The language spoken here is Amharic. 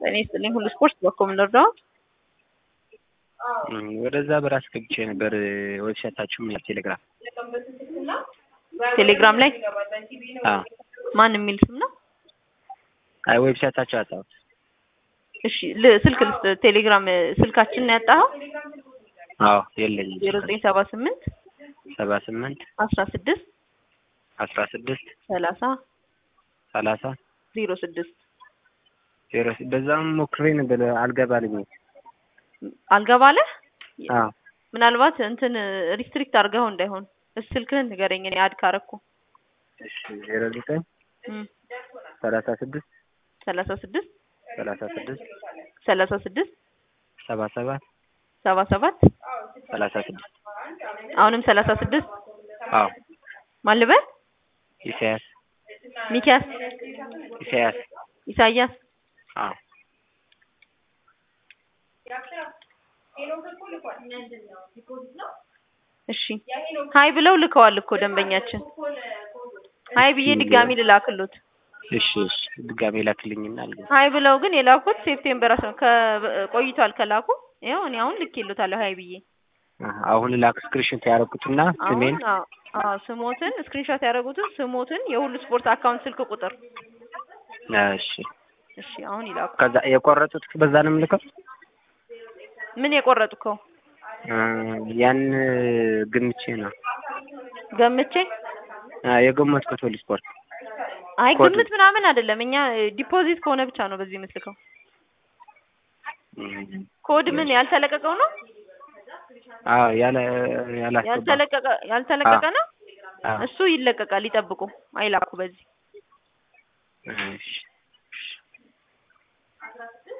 እኔ ስጥልኝ ሁሉ ስፖርት በኮም እንርዳው ወደዛ በራስ ገብቼ ነበር። ዌብሳይታችሁ ምን ቴሌግራም ቴሌግራም ላይ አዎ ማን የሚል ስም ነው? አይ ዌብሳይታችሁ አጣሁት። እሺ ል- ስልክ ልስጥ። ቴሌግራም ስልካችን ነው ያጣኸው? አዎ የለኝም። ዜሮ ዘጠኝ ሰባ ስምንት ሰባ ስምንት አስራ ስድስት አስራ ስድስት ሰላሳ ሰላሳ ዜሮ ስድስት ዜሮ ስ- በዛም ሞክሬ ነበር አልገባልኝም። አልገባለህ? አዎ ምናልባት እንትን ሪስትሪክት አድርገው እንዳይሆን እስ ስልክህን ንገረኝ። እኔ አድ ካረኩ እሺ ዜሮ ዘጠኝ እም፣ ሰላሳ ስድስት ሰላሳ ስድስት ሰላሳ ስድስት ሰላሳ ስድስት ሰባ ሰባት ሰባ ሰባት ሰላሳ ስድስት አሁንም ሰላሳ ስድስት አዎ ማን ልበል? ኢሳያስ ሚኪያስ፣ ኢሳያስ ኢሳያስ አዎ እሺ ሀይ ብለው ልከዋል እኮ ደንበኛችን። ሀይ ብዬ ድጋሚ ልላክሉት። እሺ እሺ ድጋሜ ላክልኝና አልገባ ሀይ ብለው ግን የላኩት ሴፕቴምበር አስራ ከ- ቆይቷል ከላኩ። ይኸው እኔ አሁን ልኬልዎታለሁ ሀይ ብዬ። አሁን ላክ ስክሪንሾት ያደረኩትና ስሜን አሁን አዎ አዎ ስሞትን ስክሪንሾት ያደረጉትን ስሞትን የሁሉ ስፖርት አካውንት ስልክ ቁጥር እሺ እሺ አሁን ይላኩ። ከዛ የቆረጡት በዛ ነው የምልከው ምን የቆረጥከው እ ያን ግምቼ ነው ገምቼ? አ የገመትኩት ሁሉ ስፖርት አይ ኮድ- ግምት ምናምን አይደለም። እኛ ዲፖዚት ከሆነ ብቻ ነው በዚህ የምትልከው። እም፣ ኮድ ምን ያልተለቀቀው ነው? አዎ ያለ ያላስገባ ያልተለቀቀ ያልተለቀቀ ነው። አዎ እሱ ይለቀቃል። ይጠብቁ፣ አይላኩ በዚህ እሺ